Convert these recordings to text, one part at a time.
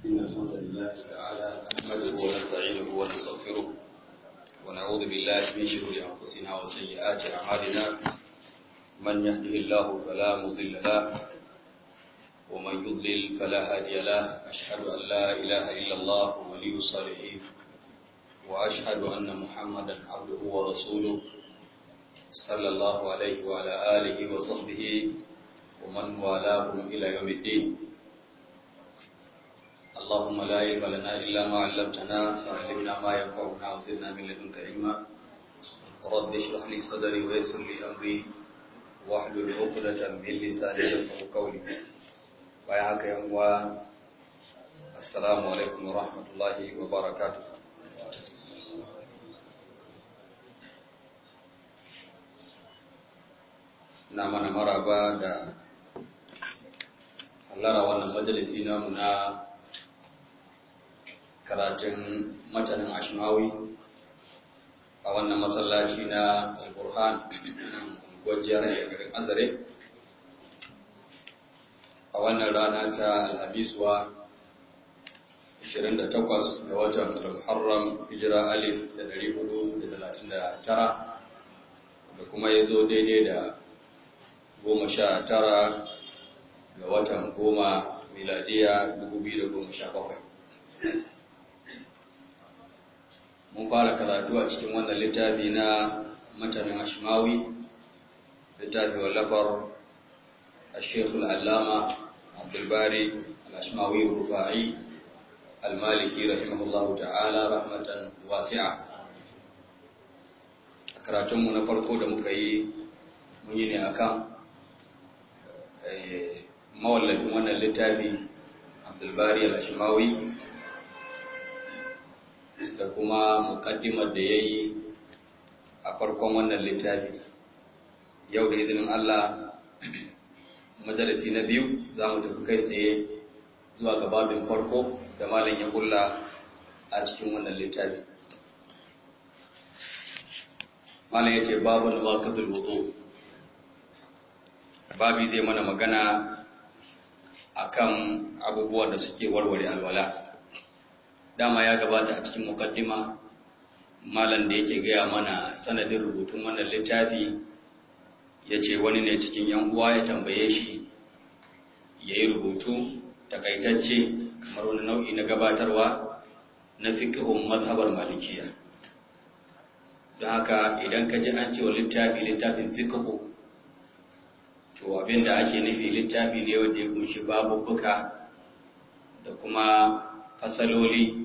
إن الحمد لله تعالى نحمده ونستعينه ونستغفره ونعوذ بالله من شرور أنفسنا وسيئات أعمالنا من يهده الله فلا مضل له ومن يضلل فلا هادي له أشهد أن لا إله إلا الله ولي الصالحين وأشهد أن محمدا عبده ورسوله صلى الله عليه وعلى آله وصحبه ومن والاهم إلى يوم الدين اللهم لا علم لنا إلا ما علمتنا فعلمنا ما ينفعنا وزدنا من لدنك علما رب اشرح لي صدري ويسر لي أمري واحلل عقدة من لساني يفقهوا قولي bayan haka yan uwa assalamu alaikum wa rahmatullahi wa barakatuh na mana maraba da hallara wannan majalisi namu na karatun matanin ashmawi a wannan masallaci na al-burhan gwajiyar garin azare a wannan rana ta alhamiswa 28 ga watan al-muharram hijira alif da 439 da kuma ya zo daidai da goma sha tara ga watan goma miladiya 2017 mun fara karatu a cikin wannan littafi na matanin ashmawi littafi wallafar الشيخ العلامة عبد الباري الأشماوي الرفاعي المالكي رحمه الله تعالى رحمة واسعة karatunmu na farko da muka yi mun yi ne akan mawallafin wannan littafi abdulbari al-ashimawi da kuma mukaddimar da ya yi a farkon wannan littafi yau da izinin Allah madarasi na biyu za mu tafi kai tsaye zuwa ga babin farko da malam ya kulla a cikin wannan littafi malam ya ce babin waqatul wudu babi zai mana magana akan abubuwan da suke warware alwala dama ya gabata a cikin mukaddima malam da yake gaya mana sanadin rubutun wannan littafi ya ce wani ne cikin yan uwa ya tambaye shi ya yi rubutu takaitacce kamar wani nau'i na gabatarwa na fiƙihun mazhabar malikiya don haka idan ka ji an ce wa littafi littafin fiƙihu to abinda ake nufi littafi ne wanda ya kunshi babubuka da kuma fasaloli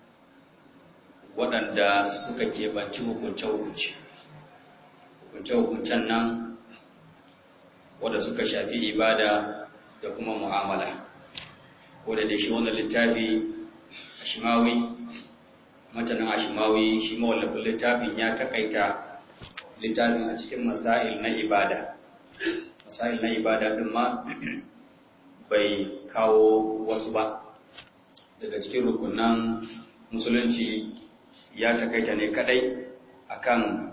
waɗanda suka keɓanci hukunce-hukunce hukunce-hukuncen nan wadda suka shafi ibada da kuma mu'amala wadda da shi wannan littafi ashimawi matanin ashimawi shi mawallafin littafin ya takaita littafin a cikin masail na ibada masail na ibada din ma bai kawo wasu ba daga cikin rukunan musulunci ya takaita ne kadai akan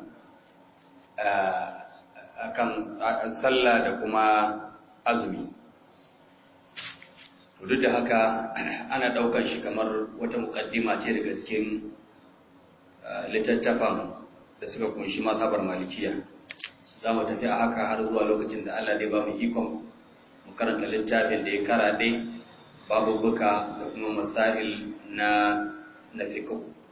akan sallah da kuma azumi duk da haka ana daukan shi kamar wata mukaddima ce daga cikin littattafan da suka kunshi mazhabar malikiya za mu tafi a haka har zuwa lokacin da Allah dai ba mu ikon mu karanta littafin da ya karaɗe babubuka da kuma masail na na fiqh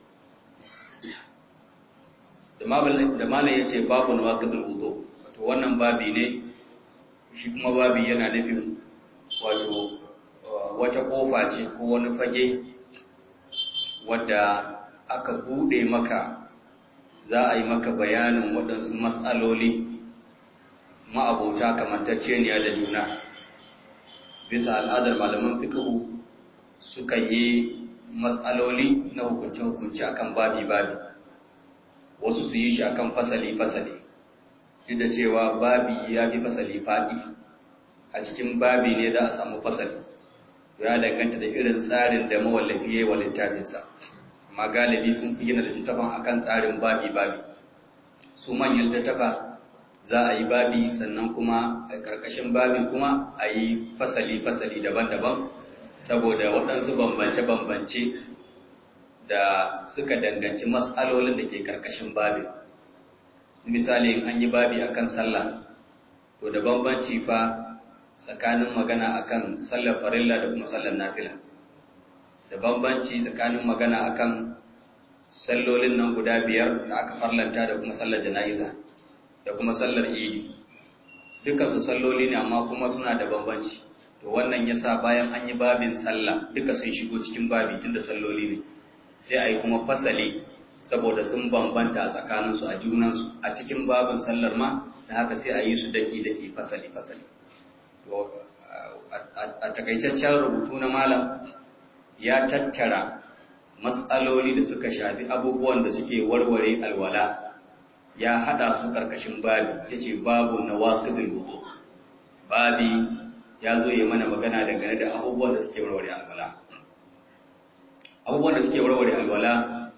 da malam ya ce babu na waƙadar wudo wato wannan babi ne shi kuma babi yana nufin wato wata ƙofa ce ko wani fage wadda aka buɗe maka za a yi maka bayanin waɗansu matsaloli ma'abauta kamantacceniya da juna bisa al'adar malaman fikihu suka yi matsaloli na hukunce-hukunce akan babi-babi wasu su yi shi akan fasali-fasali duk da cewa babi ya fi fasali faɗi a cikin babi ne da a samu fasali ya danganta da irin tsarin da mawallafi ya yi wa littafinsa amma galibi sun fi gina littattafan akan tsarin babi-babi su manyan littattafa za a yi babi sannan kuma a ƙarƙashin babi kuma a yi fasali-fasali daban-daban saboda waɗansu bambance-bambance da suka danganci matsalolin da ke karkashin babin misali an yi babi akan sallah to da bambanci fa tsakanin magana akan sallar farilla da kuma sallar nafila da bambanci tsakanin magana akan sallolin nan guda biyar da aka farlanta da kuma sallar jana'iza da kuma sallar idi dukkan su salloli ne amma kuma suna da bambanci to wannan yasa bayan an yi babin sallah duka sun shigo cikin babi tunda salloli ne sai a yi kuma fasali saboda sun bambanta tsakaninsu a junansu a cikin babin sallar ma da haka sai a yi su daki-daki fasali-fasali a takaitaccen rubutu na malam ya tattara matsaloli da suka shafi abubuwan da suke warware alwala ya hada su karkashin babi ya ce babu na waƙidul wudu babi ya zo yi mana magana dangane da abubuwan da suke warware alwala abubuwan da suke warware alwala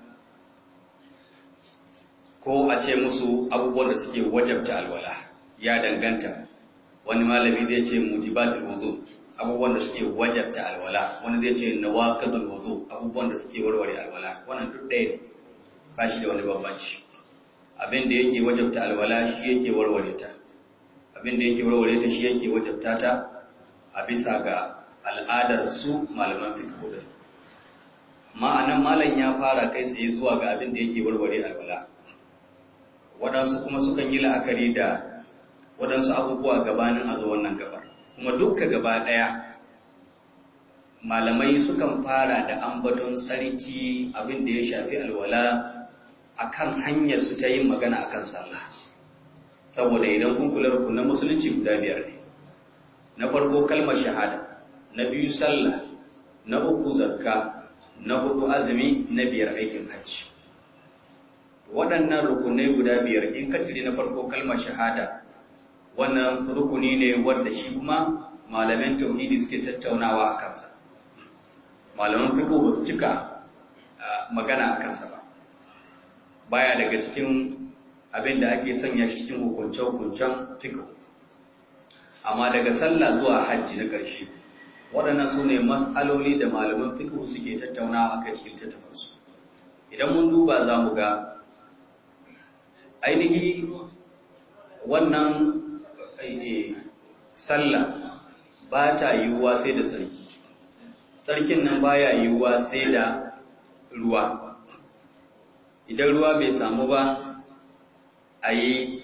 ko a ce musu abubuwan da suke wajabta alwala ya danganta wani malami zai ce mujibatul wudu abubuwan da suke wajabta alwala wani zai ce nawaqidul wudu abubuwan da suke warware alwala wannan duk ɗaya ne ba shi da wani bambanci abin da yake wajabta alwala shi yake warware ta abin da yake warware ta shi yake wajabta ta a bisa ga al'adar su malaman fiqh da ma'anan malam ya fara kai tsaye zuwa ga abin da yake warware alwala waɗansu kuma sukan yi la'akari da waɗansu abubuwa gabanin a zo wannan gabar kuma dukka gaba ɗaya malamai sukan fara da ambaton sarki abin da ya shafi alwala akan hanyar su ta yin magana akan sallah saboda idan kun kula rukunan musulunci guda biyar ne na farko kalmar shahada na biyu sallah na uku zakka na hudu azumi na biyar aikin hajji waɗannan rukunai guda biyar in ka cire na farko kalmar shahada wannan rukuni ne wanda shi kuma malaman tauhidi suke tattaunawa a kansa malaman fiqh ba su cika magana a kansa ba baya daga cikin abin da ake sanya shi cikin hukunce-hukuncen fiqh amma daga sallah zuwa hajji na ƙarshe waɗannan su ne mas'aloli da malaman fiqh suke tattaunawa a kai cikin tattafansu idan mun duba za mu ga ainihi wannan sallah ba ta yiwuwa sai da sarki sarkin nan baya yiwuwa sai da ruwa idan ruwa bai samu ba a yi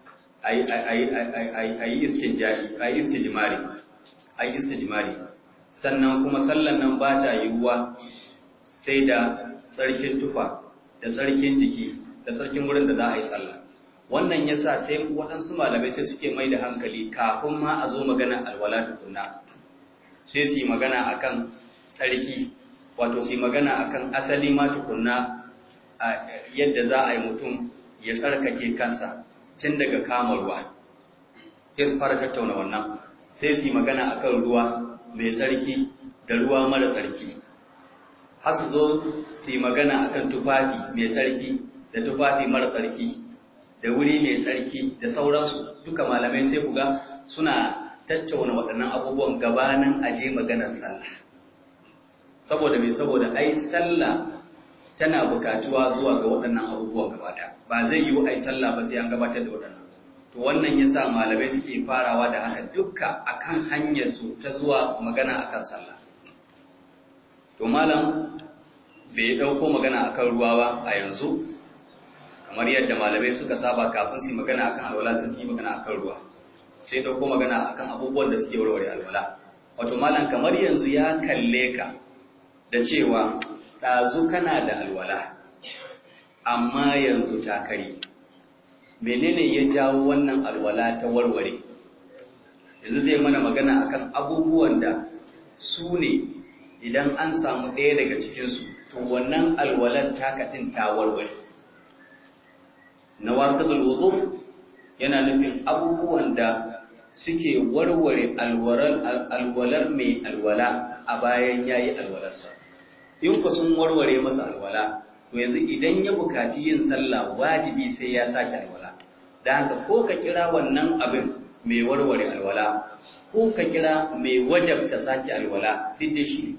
istijimari a yi istijimari sannan kuma sallan nan ba ta yiwuwa sai da tsarkin tufa da tsarkin jiki da tsarkin wurin da za a yi sallah wannan ya sa sai waɗansu malamai sai suke mai da hankali kafin ma a zo magana alwala tukunna sai su yi magana akan tsarki wato su yi magana akan asali ma tukunna yadda za a yi mutum ya tsarkake kansa tun daga kama ruwa sai su fara tattauna wannan sai su yi magana akan ruwa mai tsarki da ruwa mara tsarki har su zo su yi magana akan tufafi mai tsarki da tufafi mara tsarki da wuri mai tsarki da sauransu duka malamai sai ku ga suna tattauna waɗannan abubuwan gabanin aje maganar sallah saboda mai saboda ai sallah tana bukatuwa zuwa ga waɗannan abubuwan gabata ba zai yiwu ai sallah ba sai an gabatar da waɗannan to wannan yasa malamai suke farawa da haka dukka akan hanyar su ta zuwa magana akan sallah to malam bai dauko magana akan ruwa ba a yanzu kamar yadda malamai suka saba kafin su magana akan alwala sai su yi magana akan ruwa sai dauko magana akan abubuwan da suke warware alwala wato malam kamar yanzu ya kalle ka da cewa ɗazu kana da alwala amma yanzu ta kare menene ya jawo wannan alwala ta warware yanzu zai mana magana akan abubuwan da su ne idan an samu ɗaya daga cikinsu to wannan alwalar takaɗin ta warware na waƙadul wudu yana nufin abubuwan da suke warware alwalar mai alwala a bayan yayi alwalarsa in ku sun warware masa alwala to yanzu idan ya bukaci yin sallah wajibi sai ya sake alwala da haka ko ka kira wannan abin mai warware alwala ko ka kira mai wajabta sake alwala duk da shi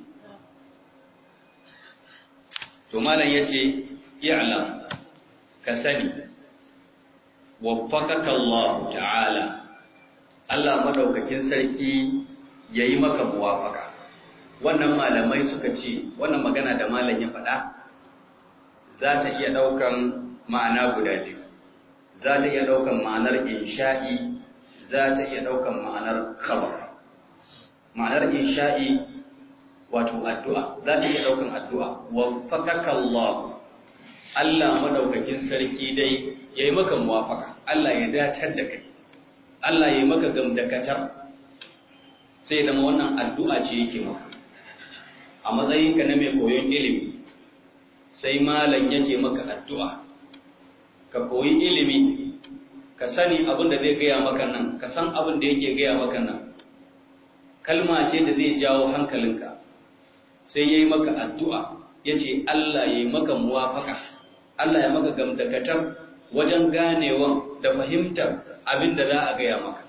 to malam yace i'lam ka sani waffaqaka Allah ta'ala Allah madaukakin sarki yayi maka muwafaka wannan malamai suka ce wannan magana da malam ya faɗa za ta iya ɗaukan ma'ana guda biyu za ta iya ɗaukan ma'anar insha'i za ta iya ɗaukan ma'anar khabar ma'anar insha'i wato addu'a za ta iya ɗaukan addu'a waffaqaka Allah Allah madaukakin sarki dai yayi maka muwafaka Allah ya datar da kai Allah yayi maka gamdakatar sai da wannan addu'a ce yake maka a matsayinka na mai koyon ilimi sai malam yake maka addu'a ka koyi ilimi ka sani abin da zai gaya maka nan ka san abin da yake gaya maka nan kalma ce da zai jawo hankalinka sai ya yi maka addu'a ya ce Allah ya yi maka muwafaka Allah ya maka gamdakatar wajen ganewan da fahimtar abin da za a gaya maka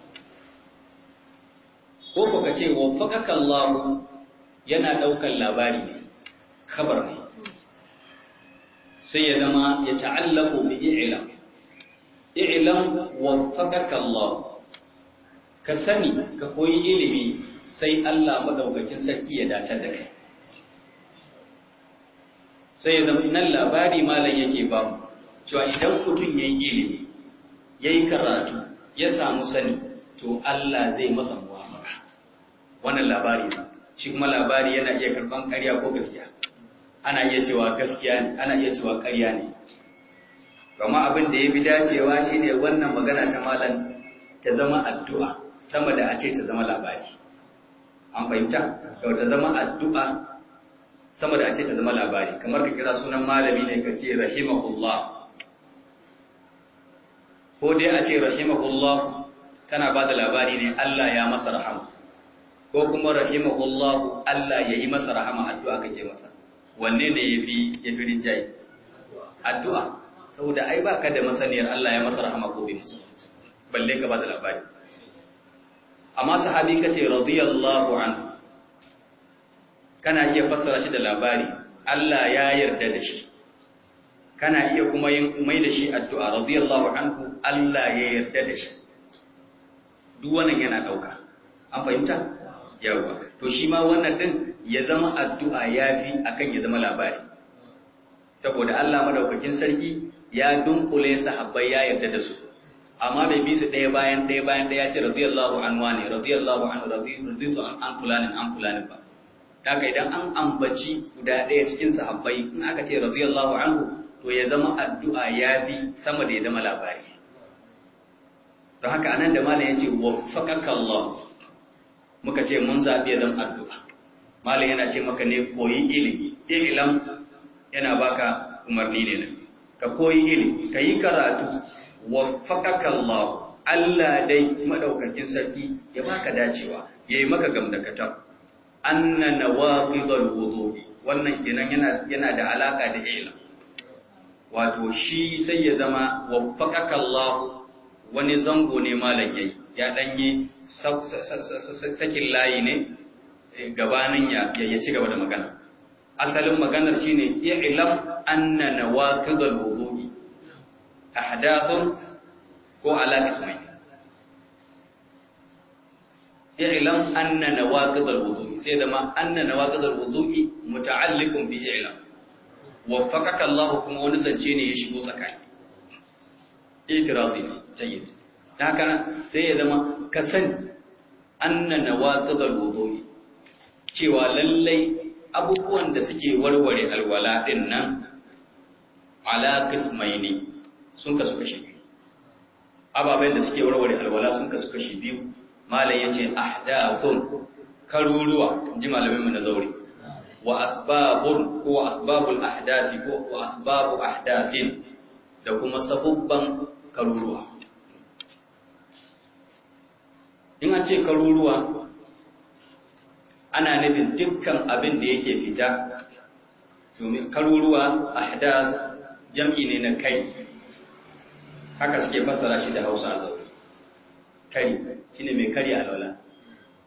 ko ko ka ce wafakaka Allah yana ɗaukar labari ne khabar ne sai ya zama ya ta'allaku bi i'lam i'lam waffaqaka Allah ka sani ka koyi ilimi sai Allah madaukakin sarki ya dace da kai sai ya zama nan labari malam yake ba mu cewa idan mutum yayi ilimi yayi karatu ya samu sani to Allah zai masa muwafaka wannan labari ne shi kuma labari yana iya karban ƙarya ko gaskiya ana iya cewa gaskiya ne ana iya cewa ƙarya ne kama abin da ya fi dacewa shine wannan magana ta malam ta zama addu'a sama da a ce ta zama labari an fahimta yau ta zama addu'a sama da a ce ta zama labari kamar ka kira sunan malami ne ka ce rahimahullah ko dai a ce rahimahullah kana ba da labari ne Allah ya masa rahama ko kuma rahimahullah Allah ya yi masa rahama addu'a kake masa wanne ne ya fi rinjaye addu'a saboda ai ba ka da masaniyar Allah ya masa rahama ko bai masa balle ka ba da labari amma sahabi ka ce radiyallahu anhu kana iya fassara shi da labari Allah ya yarda da shi kana iya kuma yin mai da shi addu'a radiyallahu anhu Allah ya yarda da shi duk wannan yana dauka an fahimta yawa to shi ma wannan din ya zama addu'a yafi akan ya zama labari saboda Allah madaukakin sarki ya dunkule sahabbai ya yarda da su amma bai bi su ɗaya bayan ɗaya bayan ɗaya ce radiyallahu anhu ne radiyallahu anhu radiyallahu an fulanin an fulanin ba daga idan an ambaci guda ɗaya cikin sahabbai in aka ce radiyallahu anhu to ya zama addu'a yafi sama da ya zama labari don haka anan da malam yace waffaqaka Allah muka ce mun zabi ya zama addu'a malam yana ce maka ne koyi ilimi ilam yana baka umarni ne ka koyi ilimi ka yi karatu waffaqaka Allah Allah dai madaukakin sarki ya baka dacewa yayi maka gamdakatar anna nawaqidul wudu'i wannan kenan yana yana da alaka da ilm wato shi sai ya zama waffaqaka Allah wani zango ne malam yayi ya danye sakin layi ne gabanin ya ya ci gaba da magana asalin maganar shine i'lam anna nawaqidul wudu'i ahdathun ko ala ismai i'lam anna nawaqidul wudu'i sai da ma anna nawaqidul wudu'i muta'alliqun bi i'lam waffaqaka Allah kuma wani zance ne ya shigo tsakani itirazi ne jayyid haka sai ya zama ka sani anna nawaqidul wudu'i cewa lallai abubuwan da suke warware alwala din nan ala qismaini sun kasu kashi biyu ababen da suke warware alwala sun kasu kashi biyu malam yace ahdathun karuruwa ji malamin mu na zauri wa asbabun ko asbabul ahdathi ko wa asbabu ahdathin da kuma sabubban karuruwa in an ce karuruwa ana nufin dukkan abin da yake fita domin karuruwa ahdath jam'i ne na kai haka suke fassara shi da Hausa a zauri kari shine mai kari alwala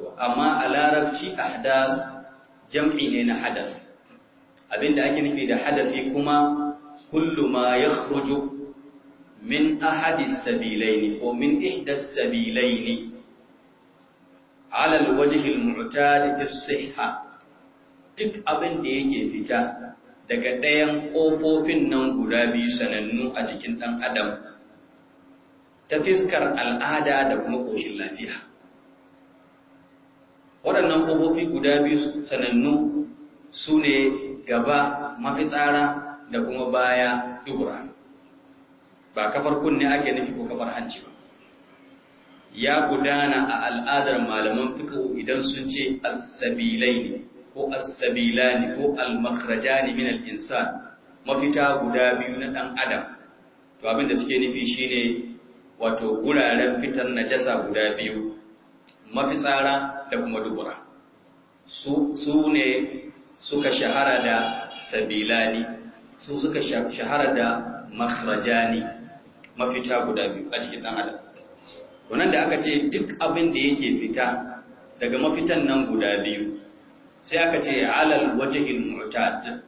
amma a larabci ahdas jam'i ne na hadas abinda ake nufi da hadasi kuma kullu ma yakhruju min ahadi sabilaini ko min ihda sabilaini ala alwajhi almu'tad fi sihha duk abin da yake fita daga ɗayan ƙofofin nan guda biyu sanannu a jikin ɗan adam ta fiskar al'ada da kuma ƙoshin lafiya waɗannan ƙofofi guda biyu sanannu su ne gaba mafitsara da kuma baya dubura ba kafar kunne ake nufi ko kafar hanci ba ya gudana a al'adar malaman fiqh idan sun ce as-sabilaini ko as-sabilani ko al-makhrajani min al-insan mafita guda biyu na dan adam to abin da suke nufi shine wato guraren fitar najasa guda biyu mafitsara da kuma dubura su su ne suka shahara da sabilani su suka shahara da makhrajani mafita guda biyu a cikin dan adam wannan da aka ce duk abin da yake fita daga mafitan nan guda biyu sai aka ce alal wajhil mu'tad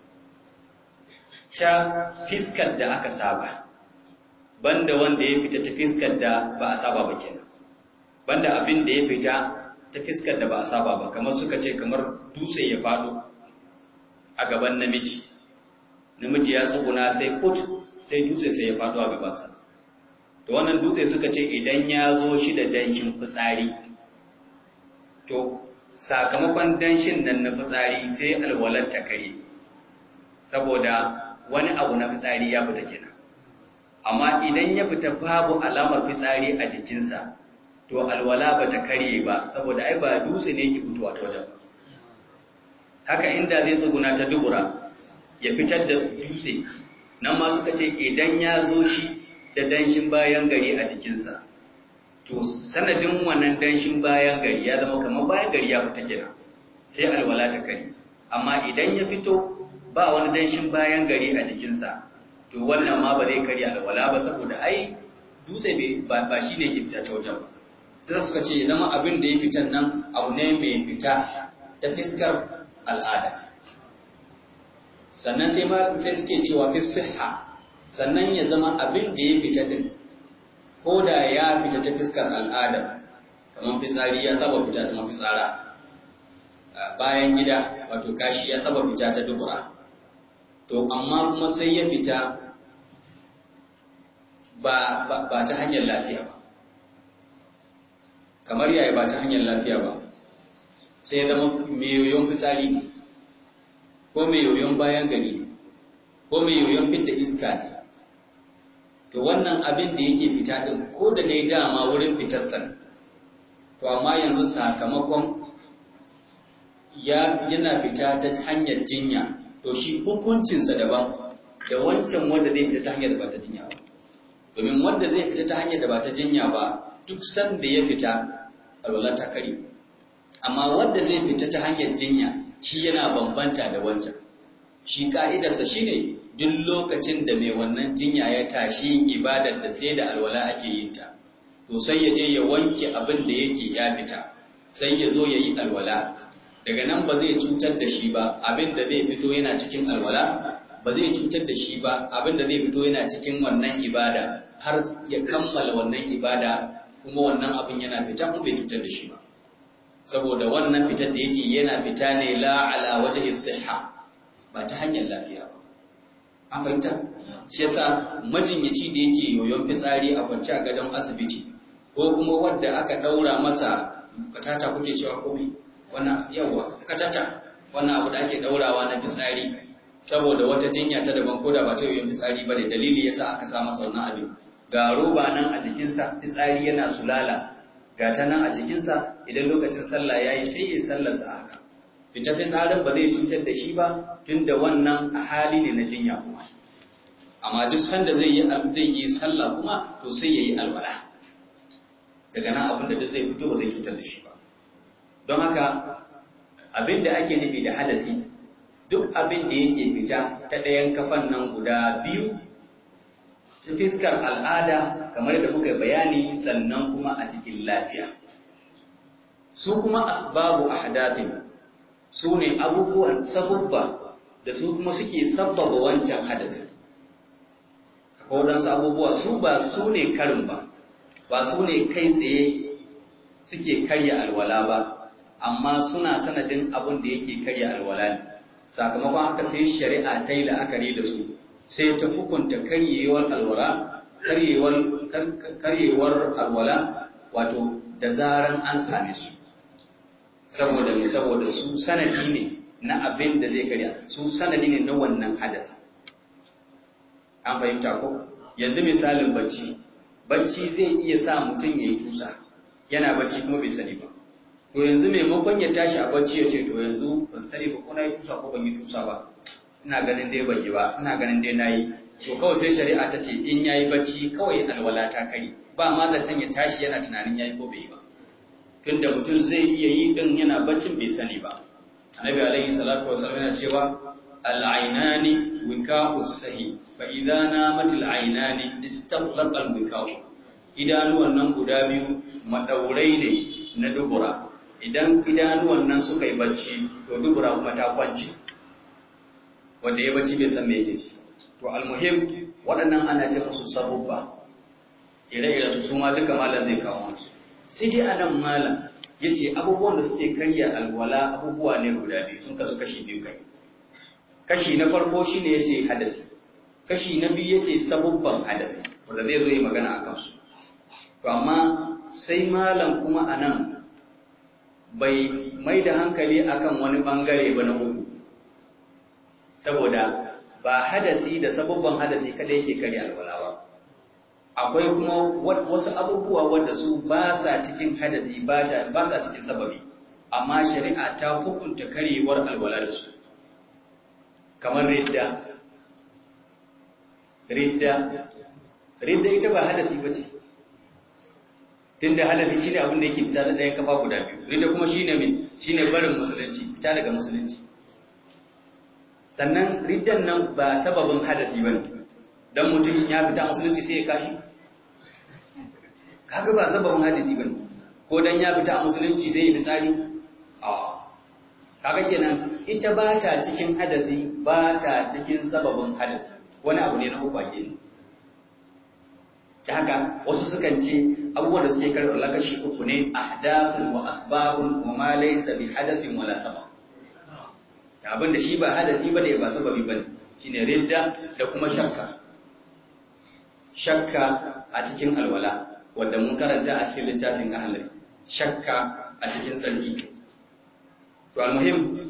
ta fiskar da aka saba banda wanda ya fita ta fiskar da ba a saba ba kenan banda abin da ya fita ta fiskar da ba a saba ba kamar suka ce kamar dutse ya fado a gaban namiji namiji ya tsuguna sai kut sai dutse sai ya fado a gabansa to wannan dutse suka ce idan ya zo shi da danshin fitsari to sakamakon danshin nan na fitsari sai alwalar ta kare saboda wani abu na fitsari ya fita kenan amma idan ya fita babu alamar fitsari a jikinsa to alwala ba ta kare ba saboda ai ba dutse ne yake fitowa ta wajen haka inda zai tsuguna ta dubura ya fitar da dutse nan ma suka ce idan ya zo shi da danshin bayan gari a jikinsa to sanadin wannan danshin bayan gari ya zama kamar bayan gari ya fita kenan sai alwala ta kare amma idan ya fito ba wani danshin bayan gari a jikinsa to wannan ma ba zai karya alwala ba saboda ai dutse ba shi ne ke fita ta wajen ba sai suka ce ya zama abin da ya fitan nan abu ne mai fita ta fiskar al'ada sannan sai sai suke cewa fi siha sannan ya zama abin da ya fita din ko da ya fita ta fiskar al'ada kamar fitsari ya saba fita ta mafitsara bayan gida wato kashi ya saba fita ta dubura to amma kuma sai ya fita ba, ba, ta hanyar lafiya ba kamar yaya ba ta hanyar lafiya ba sai ya zama mai yoyon fitsari ne ko mai yoyon bayan gari ne ko mai yoyon fidda iska ne to wannan abin da yake fita din ko da dai dama wurin fitarsa to amma yanzu sakamakon yana fita ta hanyar jinya to shi hukuncinsa daban da wancan wanda zai fita ta hanyar da ba ta jinya ba domin wanda zai fita ta hanyar da ba ta jinya ba duk sanda ya fita alwala ta kare amma wanda zai fita ta hanyar jinya shi yana bambanta da wancan shi ka'idarsa shine duk lokacin da mai wannan jinya ya tashi ibadar da sai da alwala ake yin ta to sai ya je ya wanke abin da yake ya fita sai ya zo ya yi alwala daga nan ba zai cutar da shi ba abin da zai fito yana cikin alwala ba zai cutar da shi ba abin da zai fito yana cikin wannan ibada har ya kammala wannan ibada kuma wannan abin yana fita kuma bai cutar da shi ba saboda wannan fitar da yake yana fita ne la ala wajhi sihha ba ta hanyar lafiya ba an fahimta shi yasa majinyaci da yake yoyon fitsari a kwance a gadon asibiti ko kuma wanda aka daura masa katata kuke cewa komai wannan yawa katata wannan abu da ake daurawa na fitsari saboda wata jinya ta daban ko da ba ta yoyon fitsari ba da dalili yasa aka sa masa wannan abin ga roba nan a jikinsa fitsari yana sulala ga ta nan a jikinsa idan lokacin sallah ya yi sai ya sallarsa a haka fita fitsarin ba zai cutar da shi ba tun da wannan a hali ne na jinya kuma amma duk sanda zai yi zai yi sallah kuma to sai ya yi alwala daga nan abin da zai fito ba zai cutar da shi ba don haka abin da ake nufi da hadasi duk abin da yake fita ta ɗayan kafan nan guda biyu ta fiskar al'ada kamar da muka bayani sannan kuma a cikin lafiya su kuma asbabu ahdathin su ne abubuwan sabubba da su kuma suke sabbaba wancan hadasin akwai waɗansu abubuwa su ba su ne karin ba ba su ne kai tsaye suke karya alwala ba amma suna sanadin abin da yake karya alwala ne sakamakon haka sai shari'a ta yi la'akari da su sai ta hukunta karyewar alwala karyewar alwala wato da zaran an same su saboda mai saboda su sanadi ne na abin da zai karya su sanadi ne na wannan hadasa an fahimta ko yanzu misalin bacci bacci zai iya sa mutum ya yi tusa yana bacci kuma bai sani ba to yanzu maimakon ya tashi a bacci ya ce to yanzu ban sani ba ko na yi tusa ko ban yi tusa ba ina ganin dai ban yi ba ina ganin dai na yi to kawai sai shari'a ta ce in ya yi bacci kawai alwala ta kari ba ma zancen ya tashi yana tunanin ya yi ko bai yi ba tunda mutum zai iya yi din yana baccin bai sani ba annabi alaihi salatu wasallam yana cewa al'ainani wika'u sahi fa idza namat al'ainani istaghlaqa al-wika'u idanuwan nan guda biyu madaurai ne na dubura idan idanuwan nan suka yi bacci to dubura kuma ta kwance wanda ya bacci bai san me yake ci to almuhim waɗannan ana ce musu sabubba ire-ire su su ma duka malam zai kawo musu sai dai anan malam yace abubuwan da suke karya alwala abubuwa ne guda biyu sun kasu kashi biyu kai kashi na farko shine yace hadasi kashi na biyu yace sabubban hadasi wanda zai zo yi magana akan su to amma sai malam kuma anan bai mai da hankali akan wani bangare ba na uku saboda ba hadasi da sabubban hadasi kada yake karya alwala ba akwai kuma wasu abubuwa wadda su ba sa cikin hadasi ba sa cikin sababi amma shari'a ta hukunta karyewar alwala da su kamar ridda ridda ridda ita ba hadasi ba ce tunda hadasi shine abin da yake fita da ɗayan kafa guda biyu ridda kuma shine min shine barin musulunci fita daga musulunci sannan riddan nan ba sababin hadasi bane dan mutum ya fita musulunci sai ya kashi kaga ba sababin hadisi bane ko dan ya fita musulunci sai ya fitsari a kaga kenan ita ba ta cikin hadasi ba ta cikin sababin hadasi wani abu ne na uku ake ta haka wasu sukan ce abubuwan da suke karɓar lakashi uku ne ahdathun wa asbabun wa ma laysa bi hadathin wala sabab abin da shi ba hadasi bane ba sababi bane shine ridda da kuma shakka shakka a cikin alwala wanda mun karanta a cikin littafin ahlul shakka a cikin tsarki to almuhim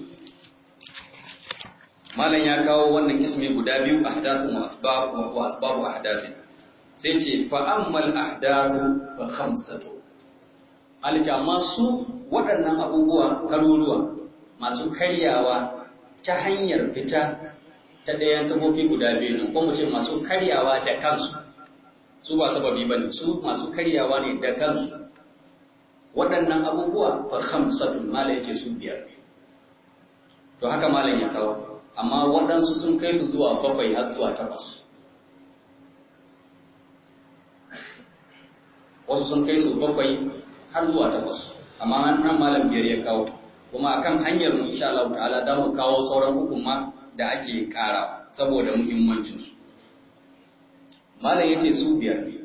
malam ya kawo wannan ismi guda biyu ahdathu wa asbab wa asbabu ahdathi sai ce fa ammal ahdathu fa khamsatu alita amma su waɗannan abubuwa karuruwa masu karyawa ta hanyar fita ta ɗayan kafofi guda biyu nan ko mu ce masu karyawa da kansu su ba sababi ba ne su masu karyawa ne da kansu waɗannan abubuwa fa khamsatun mala yace su biyar ne to haka malam ya kawo amma waɗansu sun kai su zuwa bakwai har zuwa takwas wasu sun kai su bakwai har zuwa takwas amma nan malam biyar ya kawo kuma akan hanyar mu insha Allah ta'ala da mu kawo sauran hukuma da ake ƙara saboda muhimmancinsu malam yace su biyar ne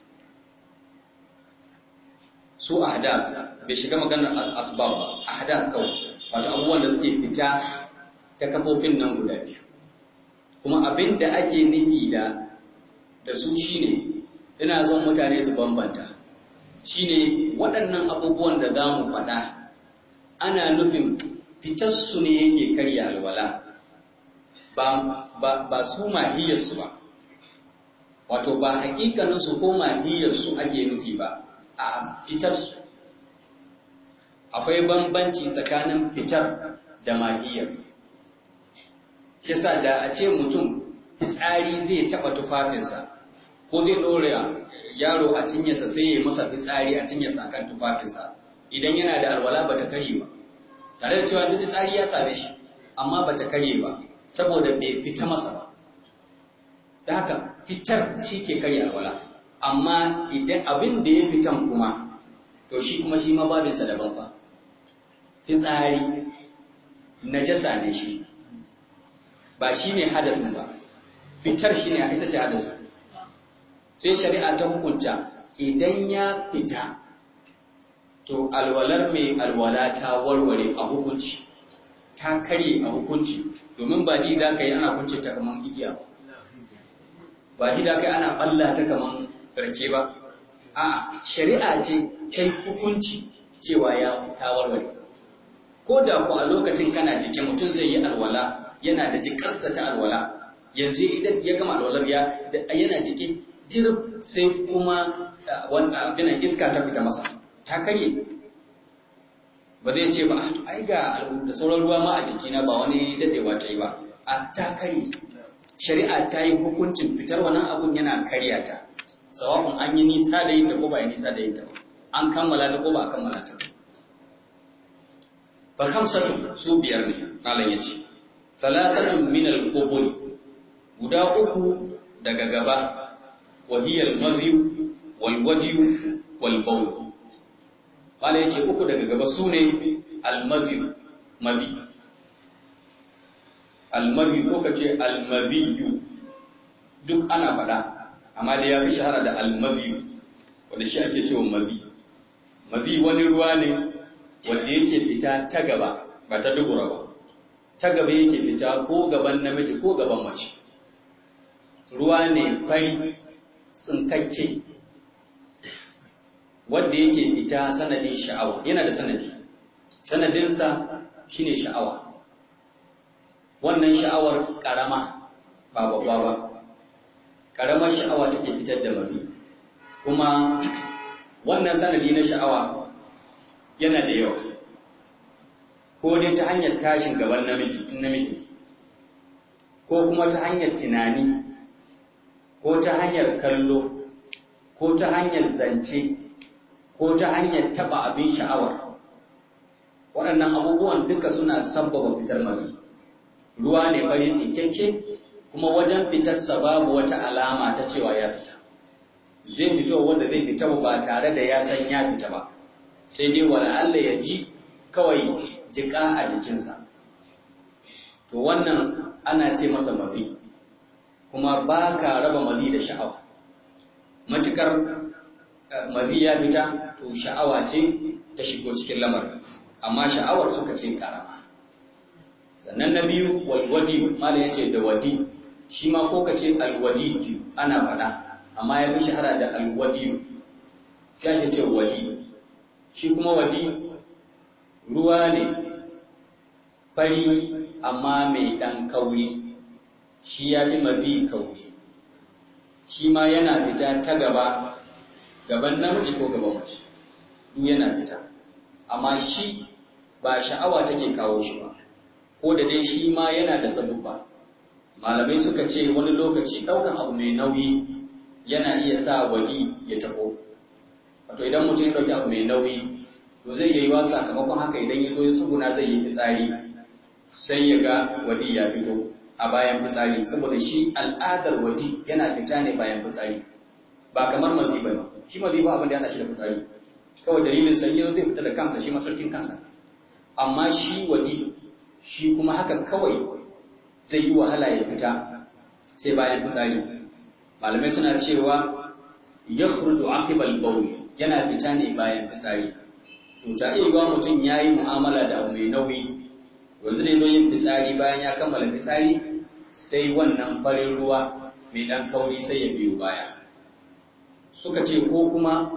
su ahdath bai shiga maganar asbab ba ahdath kawai wato abubuwan da suke fita ta kafofin nan guda biyu kuma abin da ake nufi da da su shine ina son mutane su bambanta shine waɗannan abubuwan da za mu faɗa ana nufin fitarsu ne yake karya alwala ba, ba, ba su mahiyarsu ba wato ba hakikaninsu ko mahiyarsu ake nufi ba a fitarsu akwai bambanci tsakanin fitar da mahiyar shi sa da a ce mutum fitsari zai taɓa tufafinsa ko zai ɗore yaro a cinyarsa sai ya masa fitsari a cinyarsa akan tufafinsa idan yana da alwala ba ta karye ba tare da cewa duk fitsari ya same shi amma ba ta karye ba saboda bai fita masa ba da haka fitar shi ke karye alwala amma idan abin da ya fitan kuma to shi kuma shi ma babinsa daban fa fitsari najasa ne shi ba shi ne hadasin ba fitar shi ne ita ce hadasin sai shari'a ta hukunta idan ya fita to alwalar mai alwala ta warware a hukunci ta karye a hukunci domin ba ji da kai ana kunce ta kaman igiya ba ji da kai ana balla ta kaman rake ba a shari'a ce ta hukunci cewa ya ta warware ko da ku a lokacin kana jike mutum zai yi alwala yana da jikarsa ta alwala yanzu idan ya gama alwalar ya yana jike jirib sai kuma abin iska ta fita masa ta karye ba zai ce ba ai ga da sauran ruwa ma a jikina ba wani dadewa ta yi ba a ta karye shari'a ta yi hukuncin fitar wannan abun yana karya ta sawa'un an yi nisa da yin ta ko ba yi nisa da yin ta ba an kammala ta ko ba a kammala ta ba khamsatun su biyar ne malam yace salatatun min al-qubul guda uku daga gaba wa hiya al-mazi wal wadi wal bawl malam yace uku daga gaba sune al-mazi mazi al-mazi ko kace al-mazi duk ana faɗa amma da ya fi shahara da al-mazi wanda shi ake cewa mazi mazi wani ruwa ne wanda yake fita ta gaba ba ta dubura ba ta gaba yake fita ko gaban namiji ko gaban mace ruwa ne fari tsinkakke wanda yake fita sanadin sha'awa yana da sanadi sanadinsa shine sha'awa wannan sha'awar karama ba babba ba karamar sha'awa take fitar da mafi kuma wannan sanadi na sha'awa yana da yawa ko dai ta hanyar tashin gaban namiji in namiji ko kuma ta hanyar tunani ko ta hanyar kallo ko ta hanyar zance ko ta hanyar taba abin sha'awar waɗannan abubuwan duka suna sabbaba fitar mafi ruwa ne bari tsinkekke kuma wajen fitarsa babu wata alama ta cewa ya fita zai fito wanda zai fita ba tare da ya san ya fita ba sai dai wala Allah ya ji kawai jika a jikinsa to wannan ana ce masa mafi kuma ba ka raba mazi da sha'awa matukar mazi ya fita to sha'awa ce ta shigo cikin lamarin amma sha'awar suka ce karama sannan na biyu walwadi mala ya ce da wadi shi ma ko ka ce alwadi ana faɗa amma ya fi shahara da alwadi shi ake ce wadi shi kuma wadi ruwa ne fari amma mai ɗan kauri shi ya fi mafi kauri shi ma yana fita ta gaba gaban namiji ko gaban mace duk yana fita amma shi ba sha'awa take kawo shi ba ko da dai shi ma yana da sabubba malamai suka ce wani lokaci ɗaukan abu mai nauyi yana iya sa wadi ya taho wato idan mutum ya ɗauki abu mai nauyi to zai yi wa sakamakon haka idan ya zo ya tsuguna zai yi fitsari sai ya ga wadi ya fito a bayan fitsari saboda shi al'adar wadi yana fita ne bayan fitsari ba kamar mazi ba shi mazi ba abin da yana shi da fitsari kawai dalilin sai zai fita da kansa shi masarkin kansa amma shi wadi shi kuma haka kawai zai yi wahala ya fita sai bayan fitsari malamai suna cewa ya khurju aqibal bawl yana fita ne bayan fitsari to ta iya yiwa mutum ya yi mu'amala da abu mai nauyi yanzu da zo yin fitsari bayan ya kammala fitsari sai wannan farin ruwa mai ɗan kauri sai ya biyo baya suka ce ko kuma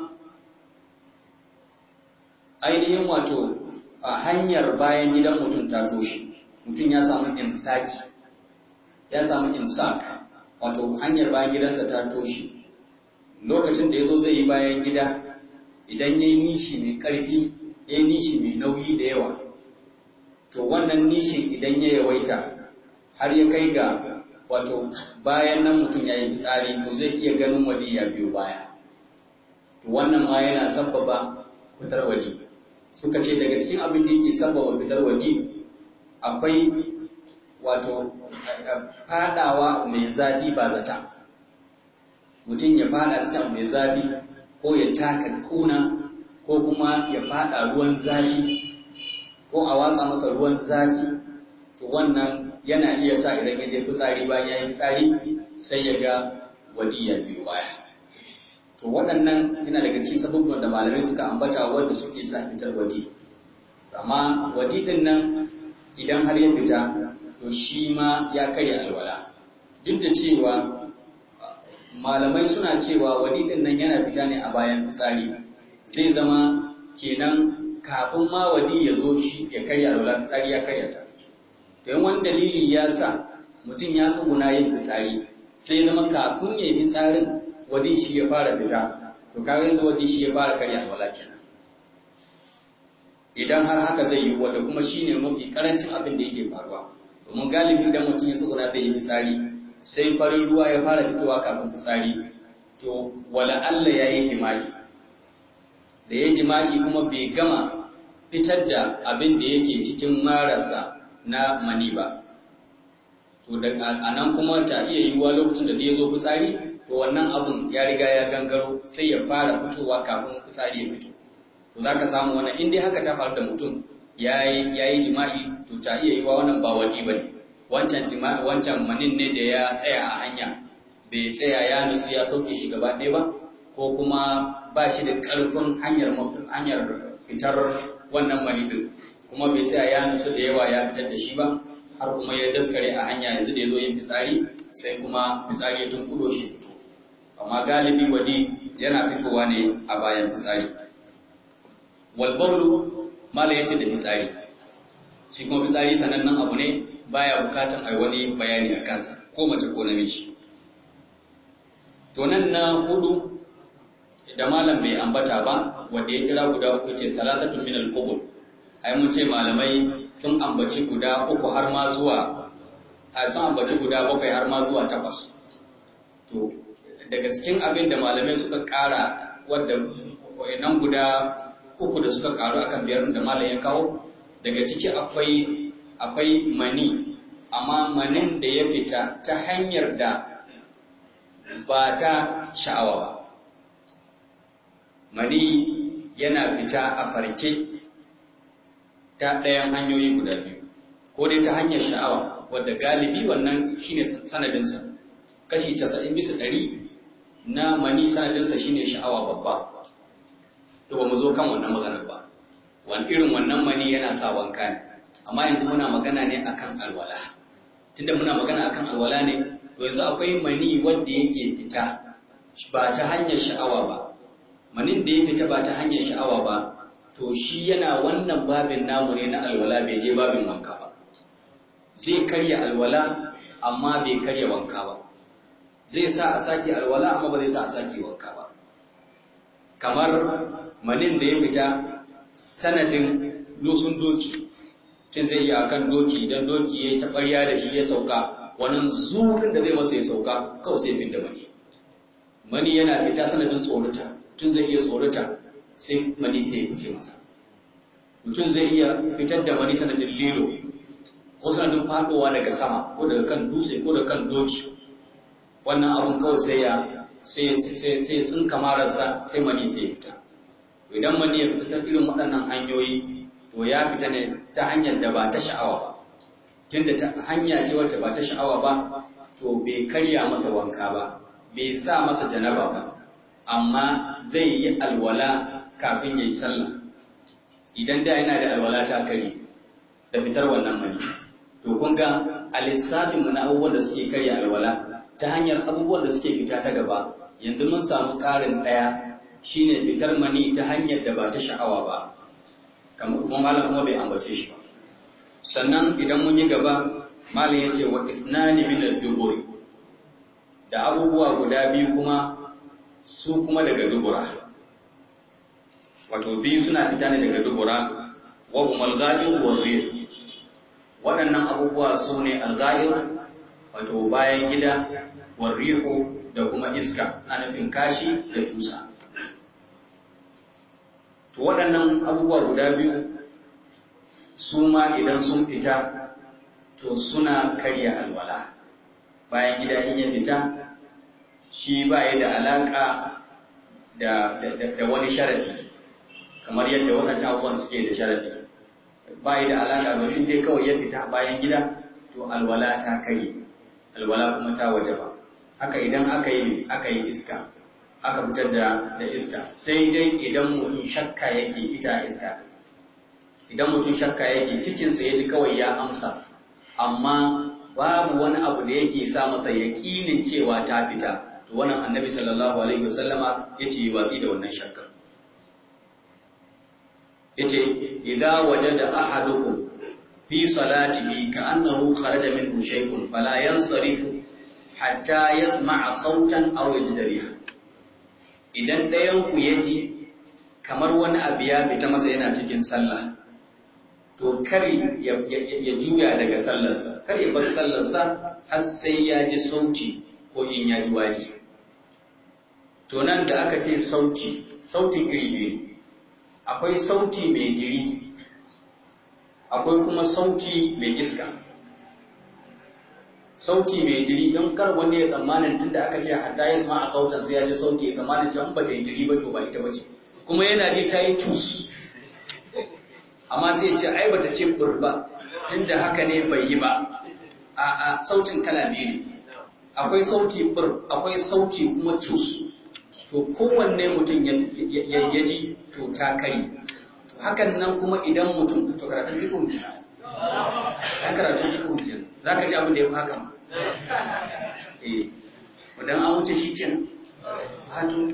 ainihin wato a hanyar bayan gidan mutum ta toshe mutum ya samu imsaki ya samu imsak wato hanyar bayan gidansa ta toshe lokacin da ya zo zai yi bayan gida idan ya yi nishi mai ƙarfi ya yi nishi mai nauyi da yawa to wannan nishin idan ya yawaita har ya kai ga wato bayan nan mutum ya yi fitsari to zai iya ganin wadi ya biyo baya to wannan ma yana sabbaba fitar wadi suka ce daga cikin abin da yake sabbaba fitar wadi akwai wato fadawa mai zafi ba zata mutum ya fada cikin mai zafi ko ya taka kuna ko kuma ya fada ruwan zafi ko a watsa masa ruwan zafi to wannan yana iya sa idan ya je fitsari bayan ya yi fitsari sai ya ga wadi ya biyo baya to waɗannan yana daga cikin sababbin da malamai suka ambata wanda suke sa fitar wadi amma wadi din nan idan har ya fita to shi ma ya karya alwala duk da cewa malamai suna cewa wadi din nan yana fita ne a bayan fitsari zai zama kenan kafin ma wadi ya zo shi ya karya alwala fitsari ya karya ta don wani dalili ya sa mutum ya tsuguna yin fitsari sai ya zama kafin ya yi fitsarin wadi shi ya fara fita to kaga yanzu wadi shi ya fara karya alwala kenan idan har haka zai yi wanda kuma shine mafi karancin abin da yake faruwa domin galibi idan mutum ya tsuguna zai yi fitsari sai farin ruwa ya fara fitowa kafin fitsari to wala Allah ya yi jima'i da ya jima'i kuma bai gama fitar da abin da yake cikin marasa na mani ba to da anan kuma ta iya yiwuwa lokacin da ya zo fitsari to wannan abun ya riga ya gangaro sai ya fara fitowa kafin fitsari ya fito to za ka samu wannan in dai haka ta faru da mutum ya yi jima'i to ta iya yiwuwa wannan ba wadi ba ne wancan jima'i wancan manin ne da ya tsaya a hanya bai tsaya ya nutsu ya sauke shi gaba ɗaya ba ko kuma ba shi da ƙarfin hanyar hanyar fitar wannan mani din kuma bai tsaya ya nutsu da yawa ya fitar da shi ba har kuma ya daskare a hanya yanzu da ya zo yin fitsari sai kuma fitsari ya tunkudo shi fito amma galibi wadi yana fitowa ne a bayan fitsari wal bawlu mala yace da fitsari shi kuma fitsari sanannen abu ne baya bukatan ai wani bayani a kansa ko mace ko namiji to nan na hudu da malam bai ambata ba wanda ya kira guda uku ce salatatun min al-qubul ai mun ce malamai sun ambaci guda uku har ma zuwa a sun ambaci guda bakwai har ma zuwa takwas to daga cikin abin da malamai suka kara wadda nan guda uku da suka karu akan biyar da malam ya kawo daga ciki akwai akwai mani amma manin da ya fita ta hanyar da ba ta sha'awa ba mani yana fita a farke ta ɗayan hanyoyi guda biyu ko dai ta hanyar sha'awa wadda galibi wannan shine sanadinsa kashi 90 bisa ɗari na mani sanadinsa shine sha'awa babba to ba mu zo kan wannan maganar ba wani irin wannan mani yana sa wanka ne amma yanzu muna magana ne akan alwala tunda muna magana akan alwala ne to yanzu akwai mani wanda yake fita ba ta hanyar sha'awa ba manin da ya fita ba ta hanyar sha'awa ba to shi yana wannan babin namu ne na alwala bai je babin wanka ba zai karya alwala amma bai karya wanka ba zai sa a sake alwala amma ba zai sa a sake wanka ba kamar manin da ya fita sanadin lusun doki tun zai yi akan doki idan doki ya yi taɓarya da shi ya sauka wannan zurin da zai masa ya sauka kawai sai fin da mani mani yana fita sanadin tsorata tun zai iya tsorata sai mani ta yi fice masa mutum zai iya fitar da mani sanadin lilo ko sanadin faɗowa daga sama ko daga kan dutse ko daga kan doki wannan abun kawai sai ya sai ya tsinka mararsa sai mani sai ya fita idan mani ya fita ta irin waɗannan hanyoyi to ya fita ne ta hanyar da ba ta sha'awa ba tunda ta hanya ce wacce ba ta sha'awa ba to bai karya masa wanka ba bai sa masa janaba ba amma zai yi alwala kafin ya yi sallah idan da yana da alwala ta kare da fitar wannan mani to kun ga a lissafin na abubuwan da suke karya alwala ta hanyar abubuwan da suke fita ta gaba yanzu mun samu ƙarin ɗaya shine fitar mani ta hanyar da ba ta sha'awa ba kamar kuma malam kuma bai ambace shi ba sannan idan mun yi gaba malam ya ce wa isnani min al-duburi da abubuwa guda biyu kuma su kuma daga dubura wato biyu suna fita ne daga dubura wa hum al-ghaid wa rih waɗannan abubuwa su ne al-ghaid wato bayan gida wa rihu da kuma iska na nufin kashi da tusa to waɗannan abubuwa guda biyu su ma idan sun fita to suna karya alwala bayan gida in ya fita shi ba ya da alaƙa da, wani sharadi kamar yadda waɗancan abubuwan suke da sharadi bai da alaka domin dai kawai ya fita bayan gida to alwala ta kare alwala kuma ta wajaba haka idan aka yi aka yi iska aka fitar da da iska sai dai idan mutum shakka yake ita iska idan mutum shakka yake cikinsa ya ji kawai ya amsa amma babu wani abu da yake sa masa yaƙinin cewa ta fita to wannan annabi sallallahu alaihi wasallama yace yi watsi da wannan shakka yace idza wajada ahadukum fi salatihi ka'annahu kharaja minhu shay'un fala yansarifu hatta yasma'a sautan aw yajida riha idan ɗayan ku yaji kamar wani abu ya fita masa yana cikin sallah to kar ya juya daga sallarsa kar ya bar sallarsa har sai ya ji sauti ko in ya ji wari to nan da aka ce sauti sautin iri biyu akwai sauti mai diri akwai kuma sauti mai iska sauti mai diri don kar wani ya tsammanin tun da aka ce hatta ya sama a sautan sai ya ji sauti ya tsammanin cewa ba ta yi diri ba to ba ita ba ce kuma yana ji ta yi cus amma sai ce ai bata ce kurba tunda haka ne bai yi ba a a sautin kala biyu ne akwai sauti fur akwai sauti kuma cus to kowanne mutum ya ji to ta kari to hakan nan kuma idan mutum to karatun duka hujja ya karatun duka hujja za ka ji abin da ya fi haka ma eh wadan an wuce shi kenan hatu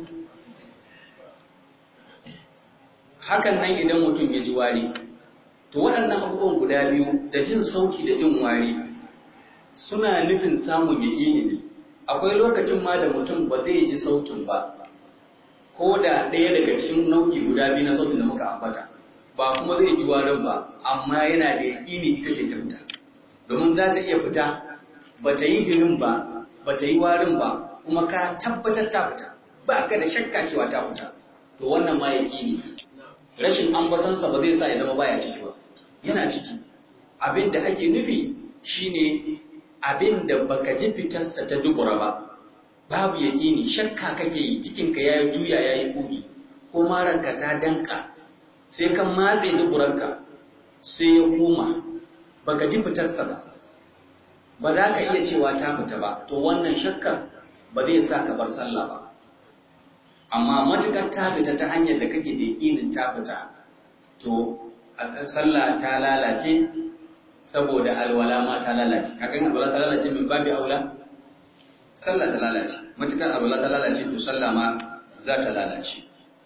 hakan nan idan mutum ya ji wari to waɗannan abubuwan guda biyu da jin sauki da jin wari suna nufin samun yaƙini ne akwai lokacin ma da mutum ba zai ji sautin ba ko da ɗaya daga cikin nau'i guda biyu na sautin da muka ambata ba kuma zai ji warin ba amma yana da yaƙini ita ce ta fita domin za ta iya fita ba ta yi girin ba ba ta yi warin ba kuma ka tabbatar ta fita ba ka da shakka cewa ta fita to wannan ma yaƙini rashin ambatonsa ba zai sa ya zama baya ciki ba yana ciki abin da ake nufi shine abin da baka ji fitarsa ta dubura ba babu yaƙini shakka kake yi cikinka ya juya ya yi kugi ko maranka ta danka sai kan matse duburanka sai ya koma baka ji fitarsa ba ba za ka iya cewa ta fita ba to wannan shakkar ba zai sa ka bar sallah ba amma matukar ta fita ta hanyar da kake da yaƙinin ta fita to sallah ta lalace saboda alwala ma ta lalace kakan alwala ta lalace min babi aula sallah ta lalace matukar alwala ta lalace to sallah ma za ta lalace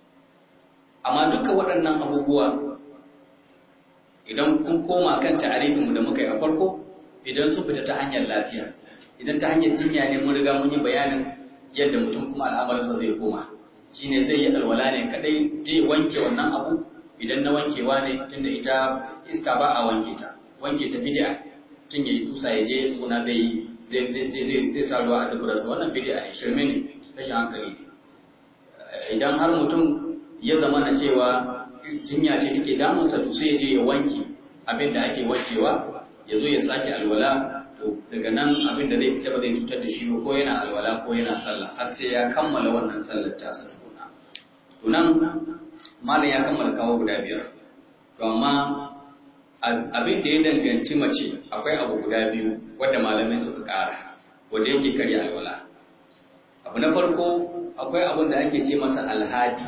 amma duka waɗannan abubuwa idan kun koma kan ta'arifinmu da muka yi a farko idan sun fita ta hanyar lafiya idan ta hanyar jinya ne mun riga mun yi bayanin yadda mutum kuma al'amarinsa zai koma shine zai yi alwala ne kadai zai wanke wannan abu idan na wankewa ne tunda ita iska ba a wanke ta wanke ta bid'a tun yayi tusa ya je ya tsuna zai zai zai zai zai sa ruwa a duburarsa wannan bid'a ne shirme ne rashin hankali idan har mutum ya zama na cewa jinya ce take damunsa to sai ya je ya wanke abin da ake wankewa ya zo ya sake alwala to daga nan abin da zai fita ba zai cutar da shi ba ko yana alwala ko yana sallah har sai ya kammala wannan sallar tasa tukuna to nan malam ya kammala kawo guda biyar to amma abin da ya danganci mace akwai abu guda biyu wanda malamai suka ƙara wanda yake karya alwala abu na farko akwai abin da ake ce masa alhadi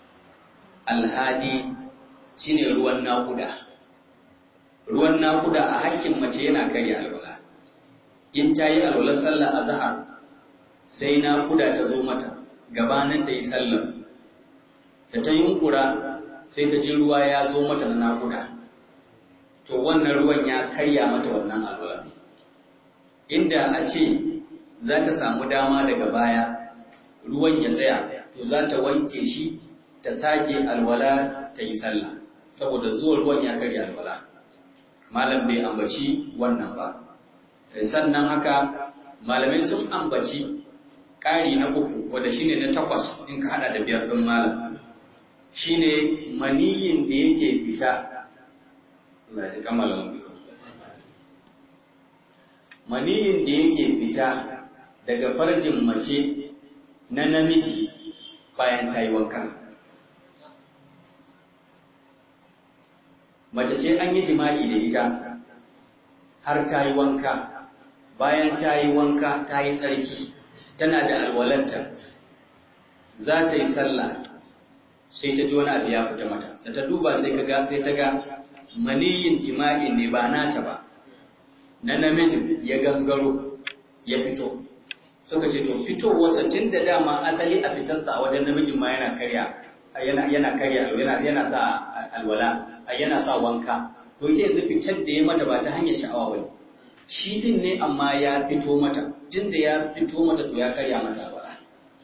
alhadi shine ruwan naƙuda ruwan naƙuda a hakkin mace yana karya alwala in ta yi alwalar sallah a zahar sai naƙuda ta zo mata gabanin ta yi sallar da ta yunkura sai ta ji ruwa ya zo mata na naƙuda to wannan ruwan ya karya mata wannan alwala inda a ce za ta samu dama daga baya ruwan ya tsaya to za ta wanke shi ta sake alwala ta yi sallah saboda zuwa ruwan ya karya alwala malam bai ambaci wannan ba sannan haka malamai sun ambaci ƙari na uku wadda shine na takwas in ka hada da biyar ɗin malam shine maniyin da yake fita maniyin da yake fita daga farjin mace na namiji bayan ta yi wanka mace ce je an yi jima'i da ita har ta yi wanka bayan ta yi wanka ta yi tsarki tana da alwalanta za ta yi sallah sai ta ji wani abu ya fita mata da ta duba sai ka ga sai ta ga maniyin jima'i ne ba nata ba na namijin ya gangaro ya fito suka ce to fitowarsa tun da dama asali a fitarsa a wajen namijin ma yana karya yana yana karya yana yana sa alwala yana sa wanka to ita yanzu fitar da ya mata ba ta hanyar sha'awa ba shi din ne amma ya fito mata tun da ya fito mata to ya karya mata alwala